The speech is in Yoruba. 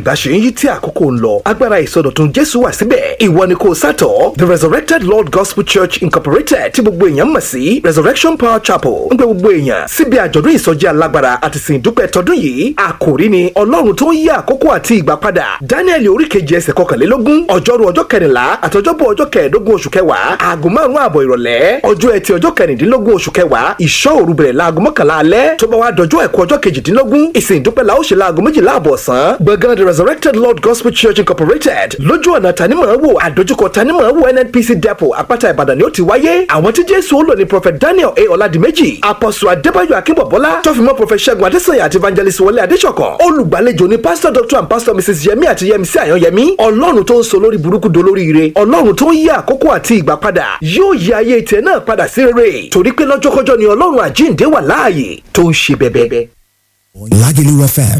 ìgbà ṣe ń yí tí àkókò ń lọ agbára ìsọdọ̀tun jésù wà síbẹ̀ ìwọ ni kò sátọ̀ the resurrected lord gospel church incorporated tí gbogbo èèyàn mọ̀ sí resurrection power chapel ń gbé gbogbo èèyàn síbi àjọ̀dún ìsọjí alágbára àti sìn ìdúpẹ́ tọdún yìí àkòrí ni ọlọ́run tó ń yí àkókò àti ìgbà padà daniel oríkejì ẹsẹ̀ kọkànlélógún ọjọ́rú ọjọ́ kẹrìnlá àtọjọ́bọ̀ ọjọ́ kẹẹ̀ẹ́dógún oṣù kẹwàá aago márùn-ún ààbọ̀ ìrọ̀lẹ́ ọjọ́ ẹtì ọjọ́ kẹrìndínlógún oṣù kẹwàá ìṣọ́ òru bẹ̀rẹ̀ láago mọ́kànlá alẹ́ tó bá wá dọjọ́ ẹ̀kọ́ ọjọ́ kejìdínlógún ìsìn ìdúpẹ́ la ó ṣe láago méjìlá àbọ̀ ọ̀sán gbọ̀ngàn the resurrected lord gospel church incorporated lójú ọ̀nà tanimọ̀ọ́wò àdójúkọ tanimọ̀ọ́wò nnpc depot àpáta ìbàdàn ni ó ti wáyé àwọn tí jésù ó lò ní prophet daniel a ọ̀làdìmẹ́jì apostle adébáyọ̀ akínbọ̀bọ́lá tọ́fìmọ́ prophet ṣẹ́gun adésanya àti evangelist wọlé adéṣọ̀kan olùgbàlejò ni pastor doctor and pastor mrs yemi àti yemisi àyànyẹmí ọlọ́run tó ń so lórí burúkú dolóríire ọlọ́run tó ń yí àkókò àti ìgbà padà yóò yí ayé tiẹ̀ náà padà sí rere torí pé lọ́jọ́kọ́jọ́ ni ọlọ́run àjíǹde wà láàyè tó ń ṣe bẹ́bẹ́. Lagelu FM